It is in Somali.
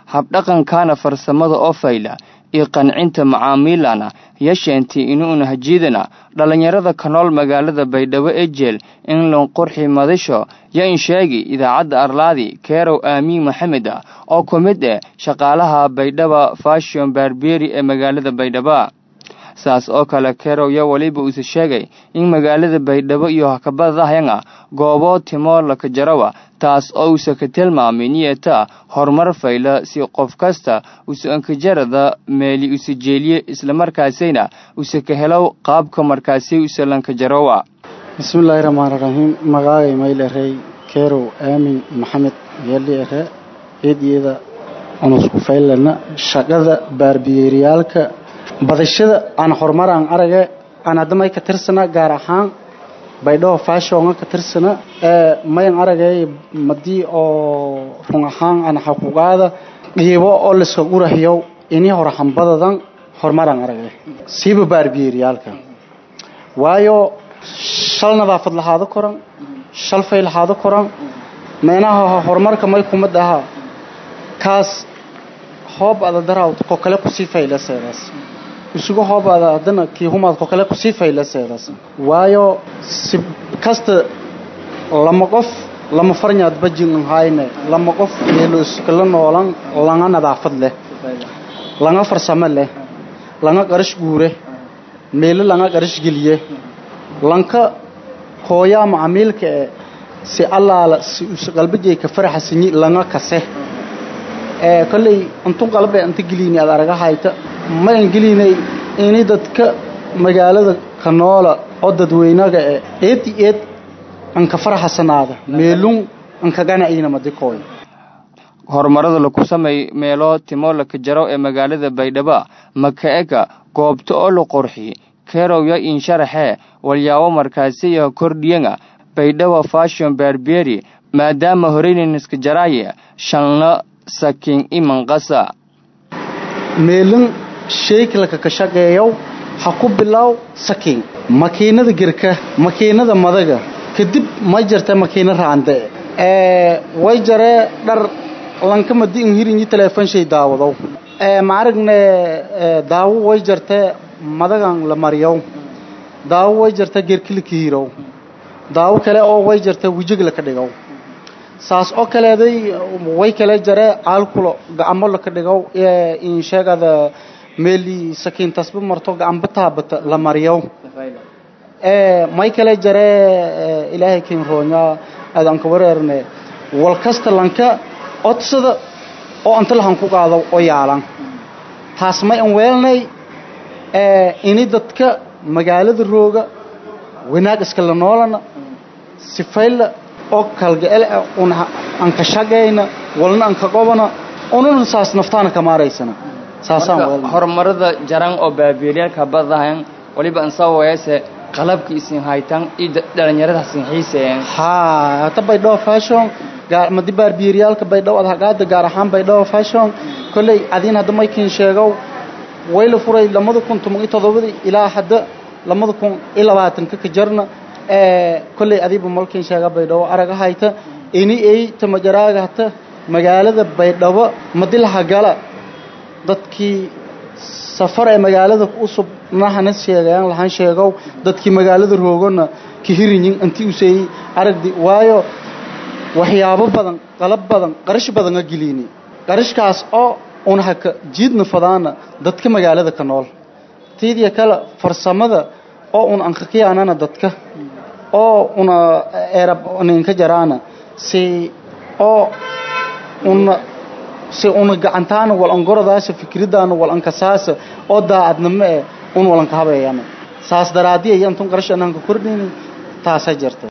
habdhaqankana farsamada oo fayla iyo qancinta macaamiilana yasheentay inuuna hajiidana dhallinyarada ka nool magaalada baydhabo ee jeel in lonqurxi madasho yo in sheegi idaacadda arlaadi keerow aamiin maxamed ah oo ku mid ah shaqaalaha baydhaba fashon barberi ee magaalada baydhaba saas oo kale kerow yo weliba uuse sheegay in magaalada baydhabo iyo hakabadahayanga goobo timo laka jarawa taas oo uuse ka tilmaamay niyata horumar fayla si qof kasta use ankajarada meeli use jeeliye islamarkaasayna use ka helow qaabka markaasi use lanka jarowa bismillaahi raxmaani raxiim magaagay mayl erey keerow aamin maxamed geeli ere eedyada anusku faylana shaqada baarbiyeeriyaalka badashada aan horumaraan arage aan haddamay ka tirsana gaar ahaan baydhabo fashonga ka tirsana mayan aragay madii oo run ahaan aan xaquuqaada qiibo oo liska gurahiyo ini hor hambadadan horumaraan aragay siiba baarbiyeeriyaalka waayo shal nadaafad lahaado koran shal fay lahaado koran meenaha horumarka may kumid ahaa kaas hoob ada darawt ko kale kusii faylaseedaas isugu hoobaada haddana kii humaad ko kale kusii faylaseedaas waayo si kasta lama qof lama farnyaad bajin hayne lama qof meelo iskala noolan langa nadaafad leh langa farsamo leh langa qarash guure meelo langa qarash geliye lanka hooyaa macamiilka ee si allaala si usa qalbajay ka faraxasinyi langa kase ee kolley intun qalbe inta geliini aad araga hayta mayan geliinay ini dadka magaalada ka noola oo dadweynaga ee eed i eed anka faraxasanaada meelun anka ganaciina madikooy horumarada laku samay meelo timo laka jaro ee magaalada baydhabo maka-ega goobta oo la qorxi keerowya insharaxee walyaabo markaasiya kordhiyanga baydhabo fashon barberi maadaama horeyniniska jaraaye shanla sakin imanqasa meelin sheeklaka ka shaqeeyow ha ku bilow sakin makiinada girka makiinada madaga kadib ma jirta makiina raande ee way jaree dhar lanka madi in hirinyi teleefon shay daawadow ee maaragne daawo way jartee madagan la mariyow daawo way jarta gerkila ka hirow daawo kale oo way jarta wijigla ka dhigow saas oo kaleeday way kale jaree caalkulo gacmo laka dhigow in sheegada meeli sakiintasba marto gacanba taabata la mariyow ee may kale jaree ilaahay kiin roonya adanka wareerne wal kasta lanka odsada oo anta lahan ku qaado oo yaalan taas may an weelnay ini dadka magaalada rooga wanaag iskala noolana sifayla oo kalgacel un anka shaqayna walna anka qobana ununa saas naftaana ka maaraysana saasaan weelnay horumarada jaran oo baabiyeelyaalka badahan waliba ansoo weese qalabka isin haytan iyo dhalinyarada isin xiiseen haa hata baydhabo fashion madi baarbiyeriyaalka baydhabo adhagaada gaar ahaan baydhabo fashion kolley adiin hadda maykiin sheegow way la furay lamada kun toban iyo toddobadii ilaa hadda lamada kun iyo labaatanka ka jarna kolley adiiba malkiin sheega baydhabo araga hayta ini ay tamajaraaga hata magaalada baydhabo madilaha gala dadkii safar ee magaalada usub nahana sheegayaan lahan sheegow dadkii magaalada roogona ka hirinyin intii useeyey aragdi waayo waxyaabo badan qalab badan qarash badan a geliini qarashkaas oo una haka jiidna fadaana dadka magaalada ka nool tiidiya kale farsamada oo una ankakiyaanana dadka oo una erab ninka jaraana si oo una si una gacantaana wal angoradaasa fikridaana wal ankasaasa oo daacadnimo eh un walanka habeeyana saas daraadiya iyo intun qarash anaan ka kordhaynin taasa jirta